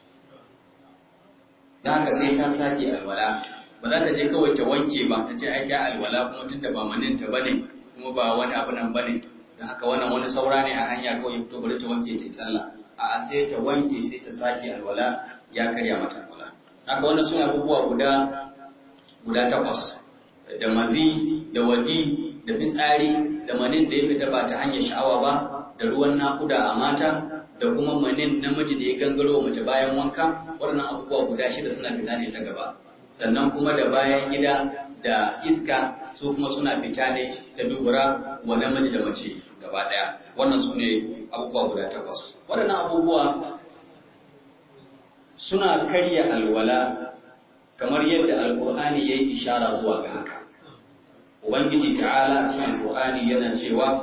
da haka sai ta sake alwala ba za ta je kawai ta wanke ba ta ce ai ta alwala kuma tun da ba manin ta bane kuma ba wani abu nan bane da haka wannan wani saura ne a hanya kawai ya fito bari ta wanke ta yi sallah a sai ta wanke sai ta sake alwala ya karya mata alwala haka wannan suna abubuwa guda guda takwas da mazi da wadi da fitsari da manin da ya fita ba ta hanyar sha'awa ba da ruwan nakuda a mata da kuma manin namiji da ya gangaro mace bayan wanka waɗannan abubuwa guda shida suna fita ne ta gaba sannan kuma da bayan gida da iska su kuma suna fita ne ta dubura wa namiji da mace gaba ɗaya wannan su ne abubuwa guda takwas waɗannan abubuwa suna karya alwala kamar yadda alkur'ani ya yi ishara zuwa ga haka ubangiji ta'ala a cikin alkur'ani yana cewa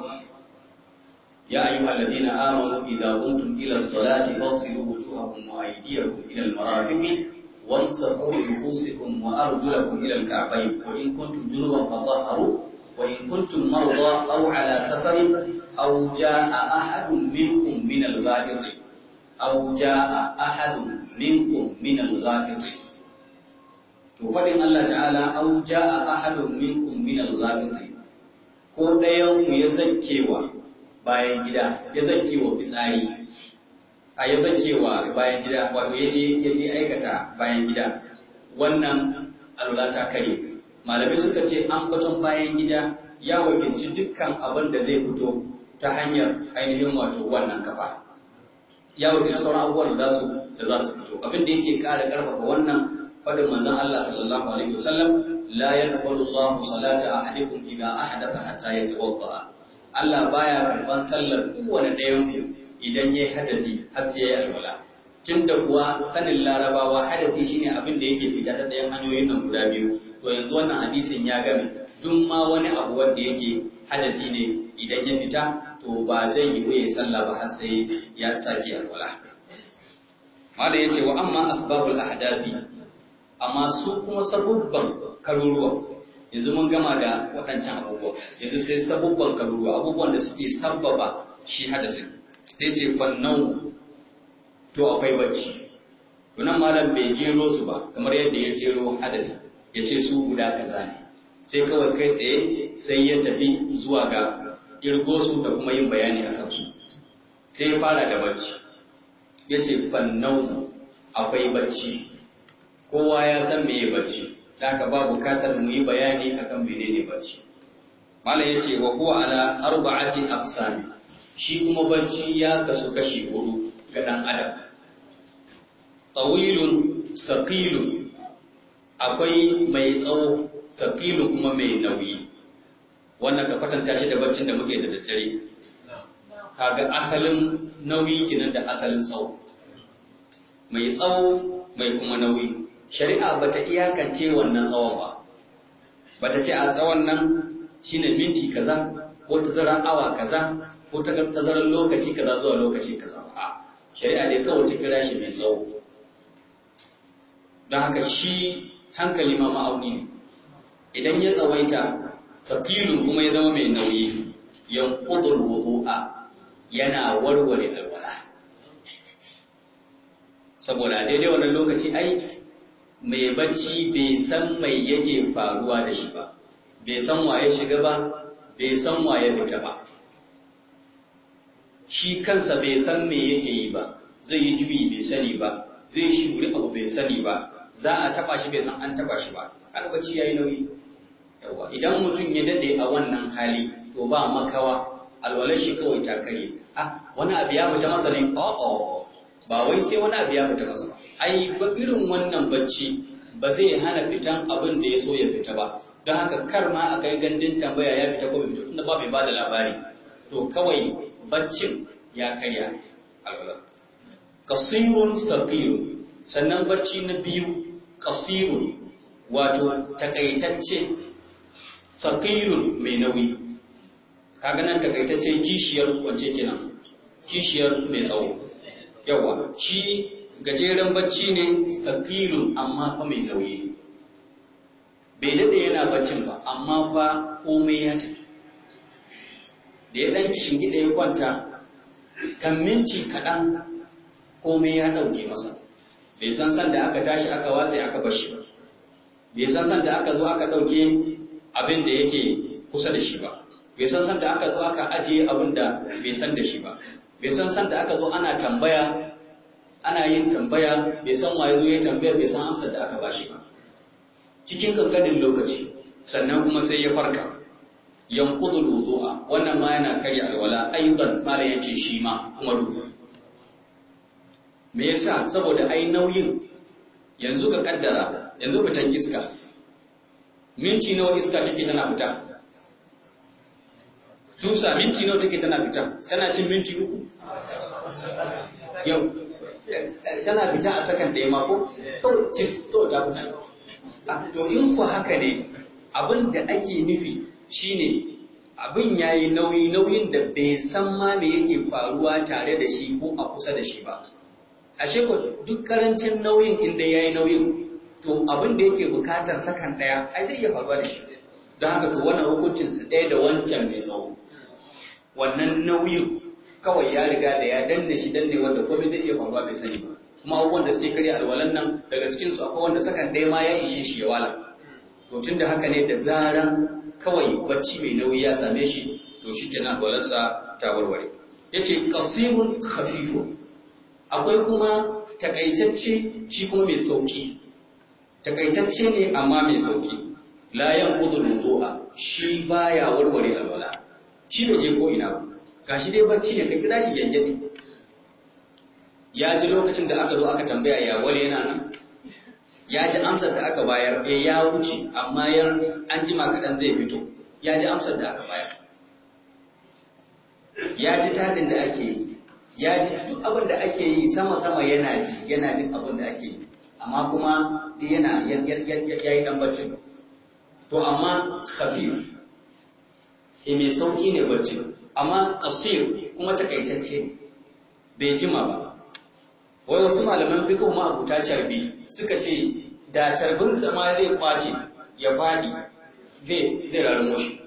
ya ayyuha alladhina amanu idza qumtum ila as-salati faghsilu wujuhakum wa aydiyakum ila al-marafiqi wamsahu bi ru'usikum wa arjulakum ila al-ka'bayn wa in kuntum junuban fatahharu wa in kuntum marda aw ala safarin aw jaa ahadun minkum min al-gha'iti aw jaa ahadun minkum min al-gha'iti to fadin Allah ta'ala aw jaa ahadun minkum min al-gha'iti ko dayan ku ya zakkewa bayan gida ya zakkewa fitsari a ya zakkewa bayan gida wato yaje yaje aikata bayan gida wannan alwala ta kare malamai suka ce an baton bayan gida ya wakilci dukkan abin da zai fito ta hanyar ainihin wato wannan kafa ya wakilci sauran abubuwan da za su da za su fito abin da yake ƙara ƙarfafa wannan fadin manzon Allah sallallahu alaihi wasallam la yaqbalu Allahu salata ahadikum idha ahdatha hatta yatawadda Allah baya karban sallar kowane ɗayan ku idan yayi hadasi har sai yayi alwala tunda kuwa sanin larabawa hadasi shine abin da yake fita ta ɗayan hanyoyin nan guda biyu to yanzu wannan hadisin ya game duk ma wani abu wanda yake hadasi ne idan ya fita to ba zai yi waye sallah ba har sai ya sake alwala malam yace wa amma asbabul ahdasi amma su kuma sabubban karuruwa yanzu mun gama da waɗancan abubuwa yanzu sai sabubban karuruwa abubuwan da suke sabbaba shi hadasin sai ce fannau to akwai bacci tunan malam bai jero su ba kamar yadda ya jero hadasi ya ce su guda kaza ne sai kawai kai tsaye sai ya tafi zuwa ga irgo su da kuma yin bayani a kansu sai ya fara da bacci ya ce fannau akwai bacci kowa ya san meye bacci da haka ba bukatar mu yi bayani akan menene bacci malam yace wa huwa ala arba'ati aqsami shi kuma bacci ya kasu kashi hudu ga dan adam tawilun saqilun akwai mai tsawo saqilun kuma mai nauyi wannan ka kwatanta shi da baccin da muke da daddare kaga asalin nauyi kenan da asalin tsawo mai tsawo mai kuma nauyi shari'a bata iyakance wannan tsawon ba bata ce a tsawon nan shine minti kaza ko tazarar awa kaza ko tazarar lokaci kaza zuwa lokaci kaza a shari'a dai kawai ta kira shi mai tsawo don haka shi hankali ma ma'auni ne idan ya tsawaita fakilun kuma ya zama mai nauyi yanqudul wudu'a yana warware alwala saboda daidai wannan lokaci ai mai bacci bai san mai yake faruwa da shi ba bai san waye shiga ba bai san waye fita ba shi kansa bai san me yake yi ba zai yi juyi bai sani ba zai shuri abu bai sani ba za a taba shi bai san an taba shi ba kaga bacci yayi nauyi yawa idan mutum ya dade a wannan hali to ba makawa alwalar shi kawai ta kare ah wani abu ya fita masa ne oh ba wai sai wani abu ya fita masa ba ai ba irin wannan bacci ba zai hana fitan abin da ya so ya fita ba don haka kar ma a kai gandun tambaya ya fita ko bai fito tunda ba mai bada labari to kawai baccin ya karya alwala kasirun thaqilun sannan bacci na biyu kasirun wato takaitacce thaqilun mai nauyi kaga nan takaitacce kishiyar wacce kenan kishiyar mai tsawo yawa shi gajeren bacci ne thaqilun amma fa mai nauyi bai daɗe yana baccin ba amma fa komai ya tafi da ya ɗan shingida ya kwanta kan minti kaɗan komai ya ɗauke masa bai san san da aka tashi aka watsa aka bar shi ba bai san san da aka zo aka ɗauke abin da yake kusa da shi ba bai san san da aka zo aka ajiye abin da bai san da shi ba bai san san da aka zo ana tambaya ana yin tambaya bai san waye zo ya tambaya bai san amsar da aka bashi ba cikin kankanin lokaci sannan kuma sai ya farka yanqudu wudu'a wannan ma yana karya alwala aidan mala yace shi ma kuma ruhu me yasa saboda ai nauyin yanzu ka kaddara yanzu fitan iska minti nawa iska take tana fita tusa minti nawa take tana fita tana cin minti uku yau tana fita a sakan ɗaya mako kawai tis to ta fita to in ku haka ne abin da ake nufi shine abin yayi nauyi nauyin da bai san ma me yake faruwa tare da shi ko a kusa da shi ba ashe ko duk karancin nauyin inda yayi nauyin to abin da yake bukatar sakan daya ai zai iya faruwa da shi don haka to wannan hukuncin su ɗaya da wancan mai tsawo wannan nauyin kawai ya riga da ya danne shi danne wanda komai zai iya faruwa bai sani ba kuma abubuwan da suke karya alwalan nan daga cikin su akwai wanda sakan ɗaya ma ya ishe shi ya wala to tunda haka ne da zaran kawai bacci mai nauyi ya same shi to shi kenan alwalansa ta warware yace qasirun khafifun akwai kuma takaitacce shi kuma mai sauki takaitacce ne amma mai sauki la yanqudu wudu'a shi baya warware alwala shi bai je ko ina ba gashi dai bacci ne ka kira shi gyangyadi ya ji lokacin da aka zo aka tambaya ya wale yana nan ya ji amsar da aka bayar eh ya wuce amma yan an jima kaɗan zai fito ya ji amsar da aka bayar ya ji tadin da ake yi ya ji duk abin da ake yi sama-sama yana ji yana jin abin da ake yi amma kuma duk yana ya yi dan baccin to amma khafif e mai sauki ne baccin amma kasir kuma takaitacce ne bai jima ba wai wasu malaman fiqh ma abuta carbi suka ce da carbin ma zai kwace ya fadi zai zai rarmo shi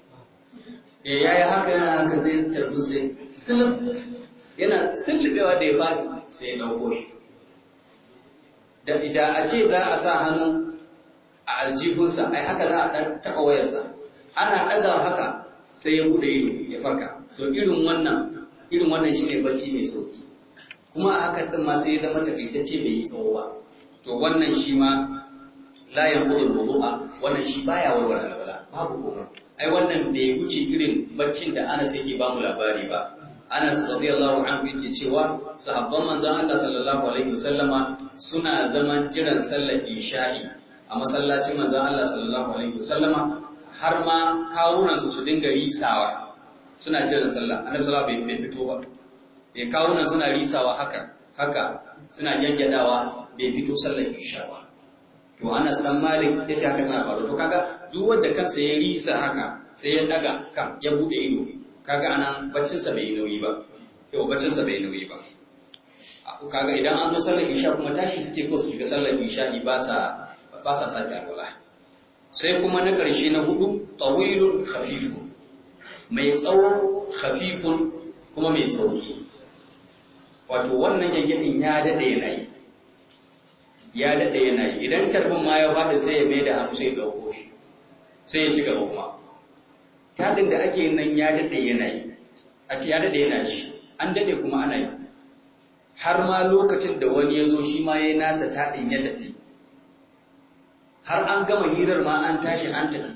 eh yayi haka yana haka zai carbin sai sulub yana sullubewa da ya fadi sai ya dauko shi da idan a ce za a sa hannu a aljihunsa ai haka za a dan taba wayarsa ana daga haka sai ya bude ido ya farka to irin wannan irin wannan shine bacci mai sauki kuma a hakan din ma sai ya zama takaitacce bai yi tsawo ba to wannan shi ma la yanqudul wudu'a wannan shi baya warware alwala babu komai ai wannan bai wuce irin baccin da Anas yake ba mu labari ba Anas radiyallahu anhu yake cewa sahabban manzon Allah sallallahu alaihi wasallama suna zaman jiran sallar isha'i a masallacin manzon Allah sallallahu alaihi wasallama har ma kawunan su su dinga risawa suna jiran sallah annabi sallallahu alaihi bai fito ba bai kawunan suna risawa haka haka suna gyangyaɗawa bai fito sallar isha ba to Anas dan Malik yace haka tana faru to kaga duk wanda kansa ya risa haka sai ya daga kan ya bude ido kaga anan baccin sa bai nauyi ba yau baccin sa bai nauyi ba kaga idan an zo sallar isha kuma tashi suke ko su shiga sallar isha ba sa ba sa sake alwala sai kuma na ƙarshe na hudu tawilun khafifun mai tsawo khafifun kuma mai sauki wato wannan gyangyaɗin ya daɗe yana yi ya daɗe yana yi idan carbin ma ya faɗi sai ya mai da hannu sai ya ɗauko shi sai ya ci gaba kuma taɗin da ake nan ya daɗe yana yi a ya daɗe yana ci an daɗe kuma ana yi har ma lokacin da wani ya zo shi ma ya yi nasa taɗin ya tafi har an gama hirar ma an tashi an tafi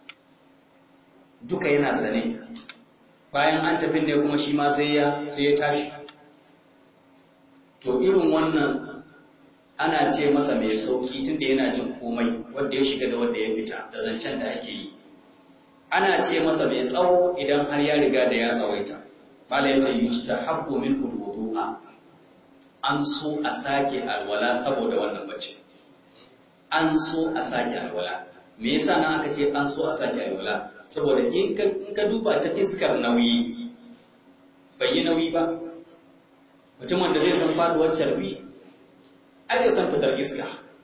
duka yana sane bayan an tafi ne kuma shi ma sai ya sai ya tashi to irin wannan ana ce masa mai sauki tunda yana jin komai wanda ya shiga da wanda ya fita da zancen da ake yi ana ce masa mai tsawo idan har ya riga da ya tsawaita bala yace yustahabbu min wudu'a an so a sake alwala saboda wannan bacci an so a sake alwala me yasa nan aka ce an so a sake alwala saboda in ka in ka duba ta iskar nauyi bai yi nauyi ba mutumin da zai san faduwar carbi ai zai san fitar iska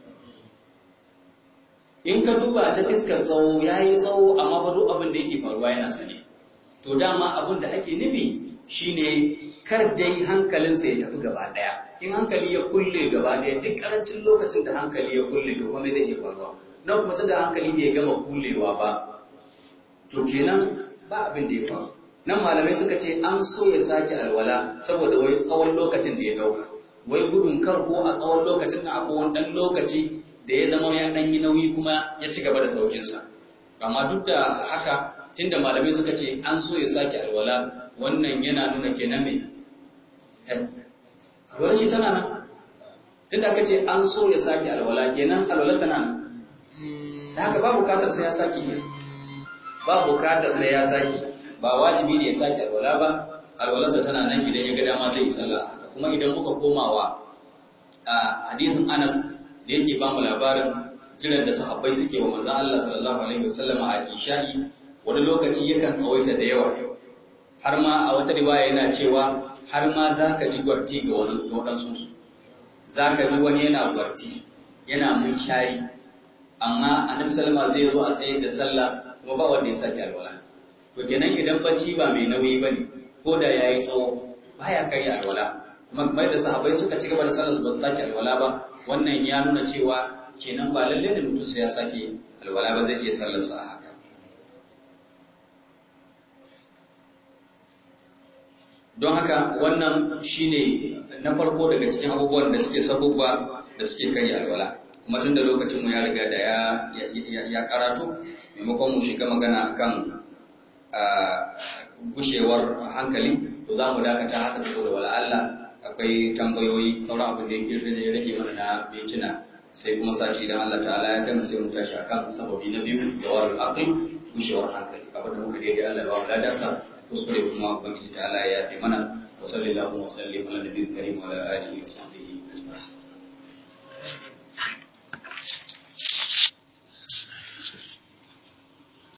in ka duba ta fiskar tsawo ya yi tsawo amma ba duk abin da yake faruwa yana sane to dama abin da ake nufi shine kar dai hankalinsa ya tafi gaba daya in hankali ya kulle gaba daya duk karancin lokacin da hankali ya kulle to kuma zai iya faruwa na kuma da hankali bai gama kullewa ba to kenan ba abin da ya faru nan malamai suka ce an so ya sake alwala saboda wai tsawon lokacin da ya dauka wai gudun kar ko a tsawon lokacin da akwai wani dan lokaci da ya zama ya dan yi nauyi kuma ya ci gaba da saukinsa amma duk da haka tunda malamai suka ce an so ya sake alwala wannan yana nuna kenan me alwala shi tana nan tunda aka ce an so ya sake alwala kenan alwala tana nan da haka ba bukatar sai ya sake ne ba bukatar sai ya sake ba wajibi ne ya sake alwala ba alwalarsa tana nan idan ya ga dama zai yi sallah haka kuma idan muka komawa a hadisin Anas da yake ba mu labarin kiran da sahabbai suke wa manzon Allah sallallahu alaihi wasallam a isha'i wani lokaci yakan tsawaita da yawa har ma a wata riwaya yana cewa har ma za ka ji gwarti ga wani waɗansu su za ka ji wani yana gwarti yana mun shari amma annabi sallama zai zo a tsaye da sallah kuma ba wanda ya sake alwala to kenan idan bacci ba mai nauyi bane ko da yayi tsawo baya karya alwala kuma kamar da sahabbai suka ci gaba da sallar su ba su sake alwala ba wannan ya nuna cewa kenan ba lalle ne mutum sai ya sake alwala ba zai iya sallar sa haka don haka wannan shine na farko daga cikin abubuwan da suke sabubba da suke karya alwala kuma tun da lokacin mu ya riga da ya ya karatu maimakon mu shiga magana akan gushewar hankali to za mu dakata haka saboda wala Allah akwai tambayoyi sauran abin da yake da ya rage mana na mintuna sai kuma sati idan Allah ta'ala ya gama sai mu tashi akan sababi na biyu da warul aqli gushewar hankali abin da muka daidai Allah ya ba mu ladansa kuskure kuma ubangiji ta'ala ya yafe mana wa sallallahu wa sallim ala nabiyil karim wa ala alihi wa